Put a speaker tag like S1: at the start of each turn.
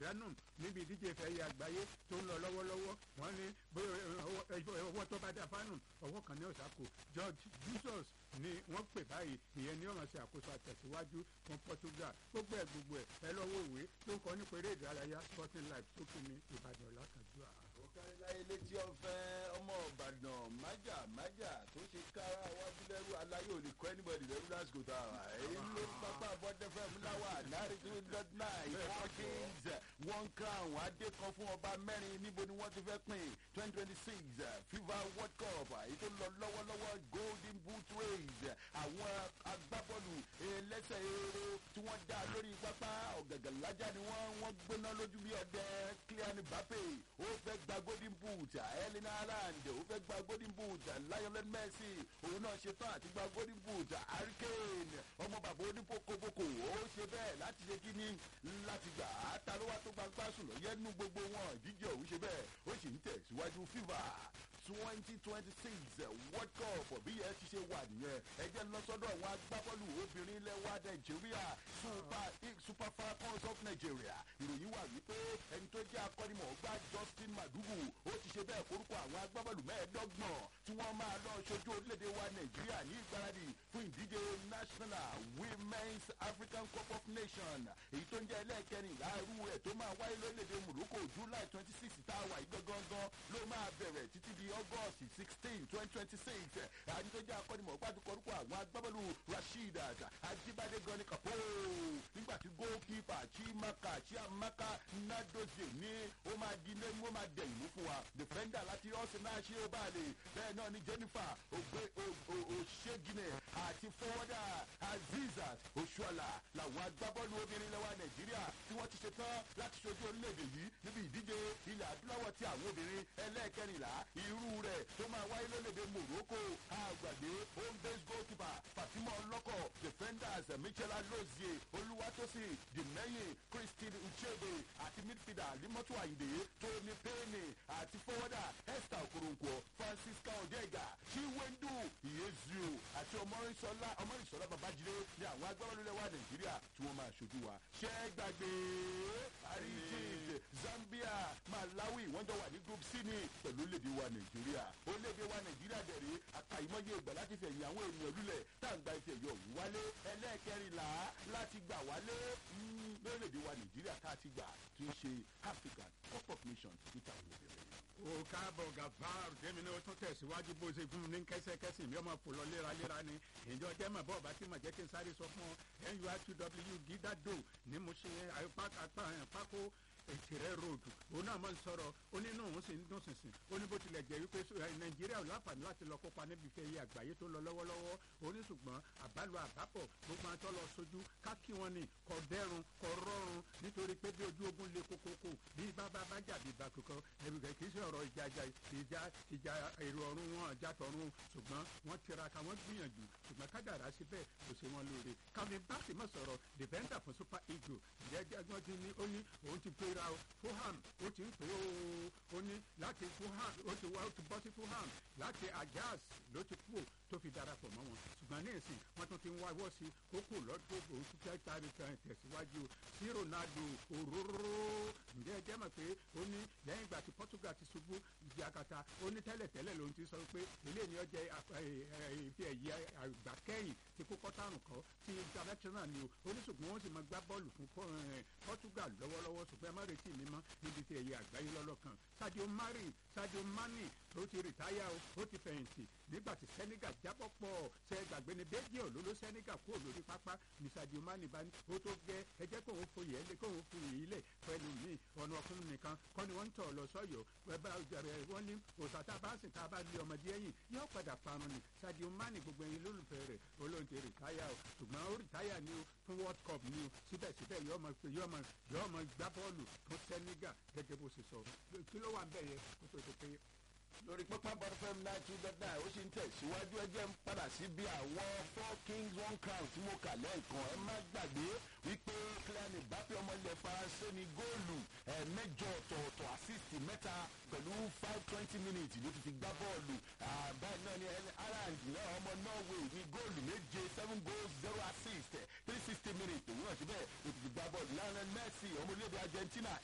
S1: pàdánù níbi ìdíje ìfẹ̀yẹ àgbáyé tó ń lọ lọ́wọ́lọ́wọ́ wọ́n ní ọwọ́ tó bá dá fánù ọwọ́ kan ní ọ̀sàkó George Jesus ni wọ́n pè báyìí ìyẹn ní ọ̀ràn sí àkóso àtẹ̀síwájú fún Portugal gbogbo ẹ̀ gbogbo ẹ̀ ẹ lọ́wọ́ ìwé tó ń kọ́ nípa eré ìdárayá Sporting Life tó kí ni Ìbàdàn lákàdúrà.
S2: òkàrẹ́láyé létí ọ̀fẹ́ ọmọ Ìbàdàn májà májà tó ṣe kára wájú lẹ́rú aláyé ò lè kọ́ anybody lẹ́rú lásìkò tá a wà èyí ló pápá bọ́dẹ́fẹ́ múláwà náírà two dot nine four kings one crown adé kan fún ọba mẹ́rin níbo ni wọ́n ti fẹ́ pín twenty twenty six FIFA World Cup èyí tó lọ lọ́wọ́lọ́wọ́ golden boot race àwọn agbábọ́ọ̀lù ẹlẹ́sẹ̀ eré tí wọ́n dá lórí pápá ọ̀gàgàlájà ni wọ́n wọ́n gbóná lójú bí ọdẹ Kylian Mbappe ó fẹ́ gba golden boot Erling Haaland ó fẹ́ gba golden boot Lionel Messi òun náà ṣe tán àti gba golden boot Harry Kane ọmọ bàbá onípokoboko ó ṣe bẹ́ẹ̀ láti ṣe kí ni láti gbà á ta ló wá tó gbangba sùn lọ́yẹ́ nú gbogbo wọn ìdíje òun ṣe bẹ́ẹ̀ ó sì ń tẹ̀síwájú FIFA twenty twenty six world cup bí yẹn ti ṣe wà nìyẹn ẹ jẹ́ lọ sọ́dọ̀ àwọn agbábọ́ọ̀lù obìnrin ilẹ̀ wa nàìjíríà super super falcons of nigeria ìròyìn wà wípé ẹni tó jẹ́ akọ́nimọ̀ọ́gbá justin madugu ó ti ṣe bẹ́ẹ̀ forúkọ àwọn agbábọ́ọ̀lù mẹ́ẹ̀ẹ́dọ́gbọ̀n tí wọ́n máa lọ ṣojú orílẹ̀-èdè wa nàìjíríà ní ìgbáradì fún ìdíje national women's african cup of nations èyí tó ń jẹ́ ẹlẹ́ẹ̀kẹrìnlá irú rẹ̀ tó máa wáyé lórílẹ̀-èdè morocco july twenty six tá a wà yí gangan ló máa bẹ̀rẹ̀ títí di august sixteen twenty twenty six àti tó jẹ́ akọ́nimọ̀ọ́gbá tó kọrúkọ àwọn agbábọ́ọ̀lù rasheedat ajibade gani kapo nígbà tí goalkeeper chimaka chiamaka nadozie ní ó máa di ilé ó máa dẹ̀yìn mú fún wa defender láti arsenal ṣé ó bá lè bẹ́ẹ̀ náà ni jennifer òṣègìnẹ̀ àti forwarder azizat oṣuọ̀la làwọn agbábọ́ọ̀lù obìnrin lẹ́wà nàìjíríà tí wọ́n ti ṣe tán láti ṣojú orílẹ̀-èdè yìí níbi ìdíje ilẹ̀ adúláwọ̀ tí àwọn obìnrin ẹlẹ́ẹ̀kẹrìnlá irú rẹ̀ tó máa wáyé lórílẹ̀-èdè morocco àgbàgbé home base goalkeeper fatima ọlọ́kọ̀ defenders michela lozie olúwatósìn dìmẹ́yìn christine uchebe àti midfielder limọ́tò àyìndé tóní payne àti forwarder esther okoronkwo francisca odega chiwendu iyezu àti ọmọrinṣọlá ọmọrinṣọlá babájídé ní àwọn agbábọ́ọ̀lù lẹ́wà nàìjíríà tí wọ́n máa ṣojú wa ṣẹ́ gbàgbé àríjì zambia malawi wọ́n jọ wà ní group c ní pẹ̀lú orílẹ̀-èdè wa nàìjíríà orílẹ̀-èdè wa nàìjíríà dẹ̀rẹ̀ àkàìmọye ìgbà láti fẹ̀yìn àwọn ènìyàn lulẹ̀ tá à ń gba ife ẹ̀yọ òun wálé ẹlẹ́ẹ̀kẹrìnlá láti gbà wálé lórílẹ̀-èdè wa nàìjíríà tá a ti gbà tí ń ṣe african cup of nations níta àwọn obìnrin.
S1: o káàbọ̀ gàfár jẹ́mi ní o tún tẹ̀síwájú bó ṣe fún mi ní kẹ́sẹ́kẹ́sì mi ọmọ fò lọ léraléra ni ìjọ jẹ́ mọ̀ bọ́ọ̀ bá tí mà jẹ́ kí n sáré sọ fún ọ nurtw gídádò ní mo ṣe pákó ètìrẹ ròdù òun náà mọ̀ ń sọ̀rọ̀ ó ní náà òun sì ń dún sísìn ó ní bó tilẹ̀ jẹ́ wípé nàìjíríà ò láǹfààní láti lọ kópa níbi ìfẹ́ yìí àgbáyé tó lọ lọ́wọ́lọ́wọ́ ó ní ṣùgbọ́n àbálò àbápọ̀ gbogbo àtọ́ lọ sojú ká kí wọn ní kọ dẹ́rùn kọ rọrùn nítorí pé bí ojú ogun le kókókó bí bábá bá jà bí bá kankan ẹbí kẹ kì í ṣe ọ̀rọ̀ ìjà ìjà ìjà èrò ọ̀run wọn ìjà tọ̀run ṣùgbọ́n wọ́n tiraka wọ́n gbìyànjú ṣùgbọ́n kádàrá síbẹ̀ kò ṣe wọn lóore kàmí bá sì mọ̀ sọ̀rọ̀ defender fún super eagle ìjẹ́jẹ́ wọ́n ti ní ó ní òun ti pé ra o fulham ó ti ń pè ó ó ní láti fulham ó ti wá ó ti bọ́ sí fulham láti ajax ló ti kú tó fi darapọ̀ mọ́ wọn ṣùgbọ́n ní ìsìn wọ́n tún ti ń wáwọ́ sí kókò lọ́dún òun tún fẹ́ tari kan tẹ̀síwájú sí ronaldo òróró ǹjẹ́ ẹ jẹ́ mọ̀ pé ó ní lẹ́yìn ìgbà tí portugal ti ṣubú ìdí akata ó ní tẹ́lẹ̀tẹ́lẹ̀ lòun ti sọ pé eléyìí ni ó jẹ́ ìfi ẹ̀yẹ àgbà kẹ́yìn tí kó kọ́tàrùn kọ́ ti international ni o ó ní ṣùgbọ́n wọ́n sì máa gbá bọ́ọ̀lù fún portugal lọ́wọ́lọ́wọ́ ṣùgbọ́n ẹ má retí mi mọ́ níbi tí ẹ̀yẹ àgbáyé lọ́lọ́kan sadio mari sadio mani tó ti rìtáyà o ó ti fẹ̀yìntì nígbà tí senegal jábọ̀ pọ̀ ṣe gbàgbé ni belgium ló ló senegal kúrò lórí pápá ní sadio mani bá ní ó tó gẹ ẹ jẹ́ kóun foyè ẹ lé kóun foyè yìí lẹ̀ pẹ̀lú mi ọ̀nà ọkùnrin nìkan kọ́ ni wọ́n ń tọ̀ lọ sọ́yọ̀ ẹ̀bá ọ̀jọ̀rẹ̀ wọ́n ní òòsà tá a bá sìn tá a bá lé ọmọdé ẹ̀yìn yóò padà parun ni sadio mani gbogbo ẹ̀yin lólùfẹ́ rẹ̀ olóhùn ti rìtáyà o ṣùgbọ́n ó rìtáyà ni o fún world cup ni o síbẹ̀síbẹ̀ yóò mọ gbá bọ́ọ̀lù fún senegal gẹ́gẹ́ bó ṣe sọ kí ló wà ń bẹ̀ yẹ kó tó ṣe pé
S2: lórí pápá bọ́dọ̀fẹ́m náà tún dọ́dá ó sì ń tẹ̀síwájú ẹjẹ́ ń padà sí bí àwọn four kings one crown tí mo kà lẹ́ẹ̀kan ẹ má gbàgbé wípé Kylian Mbappe ọmọ ilẹ̀ faransé ní góòlù ẹ̀ẹ́mẹ́jọ ọ̀tọ̀ọ̀tọ̀ assist mẹ́ta pẹ̀lú five twenty minutes ló ti fi gbá bọ́ọ̀lù báyìí náà ni Haaland náà ọmọ Norway ní góòlù méje seven goals zero assist three sixty minutes òun náà síbẹ̀ ló ti fi gbá bọ́ọ̀lù Lionel Messi ọmọ orílẹ̀-èdè Argentina